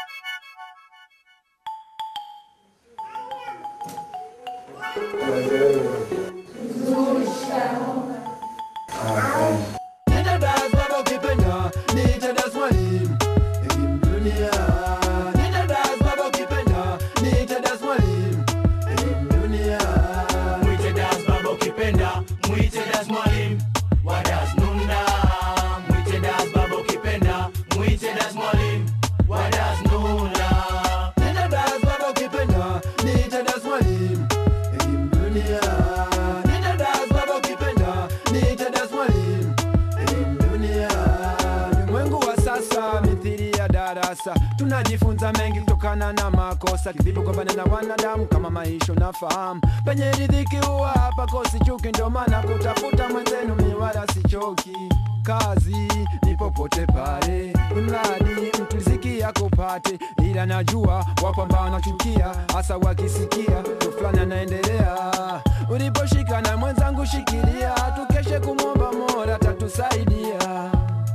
Nenda das baba ukipenda, niite das mwalimu. Elimu dunia. Nenda das baba ukipenda, niite das mwalimu. Elimu dunia. Mwite das baba ukipenda, mwite das mwalimu wa das nunda. Mwite das baba ukipenda, mwite das mwalimu wa das nunda. Nenda das baba ukipenda, niite das mwalimu. Elimu dunia. Nenda das baba ukipenda, niite das mwalimu. Elimu dunia. Ulimwengu wa sasa mithili ya darasa, tunajifunza mengi kutokana na makosa, kivipi kupambana na wanadamu kama maisha unafahamu. Penye riziki huwa hapa kosi chuki, ndio maana kutafuta mwenzenu mi wala sichoki. Kazi ni popote pale, mradi mtu riziki yako pate, ila najua wapo ambao wanachukia, hasa wakisikia mtu fulani anaendelea. Uliposhika na mwenzangu shikilia, tukeshe kumwomba Mola tatusaidia.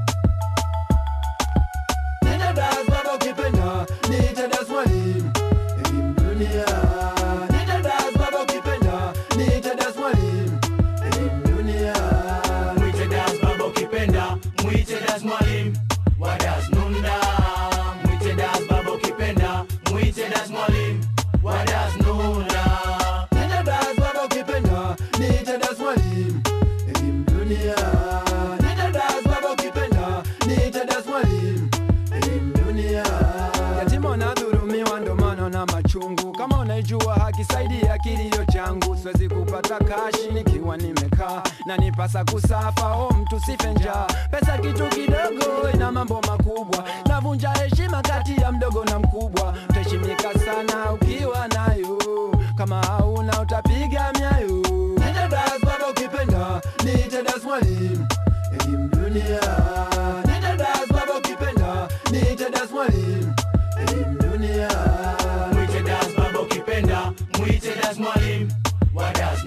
Nenda das baba ukipenda, niite das mwalimu. Elimu dunia. Nenda das baba ukipenda, niite das mwalimu. Elimu dunia. Mwite das baba ukipenda, mwite das mwalimu wa das nunda. Mwite das baba ukipenda, mwite das mwalimu wa das nunda. Nenda das baba ukipenda, niite das mwalimu. Elimu dunia. Nenda das baba ukipenda, niite das mwalimu. Elimu dunia. Yatima wanadhulumiwa ndo maana na machungu. Kama unaijua haki, saidia kilio changu. Siwezi kupata kashi nikiwa nimekaa na nipasa kusafa. O mtu sife njaa, pesa kitu kidogo ina mambo makubwa. Navunja heshima kati ya mdogo na mkubwa. Utaheshimika sana ukiwa nayo, kama hauna utapiga myayo. Nenda das baba ukipenda, niite das mwalimu. Elimu dunia. Nenda das baba ukipenda, niite das mwalimu. Elimu dunia. Mwite das baba ukipenda, mwite das mwalimu wa das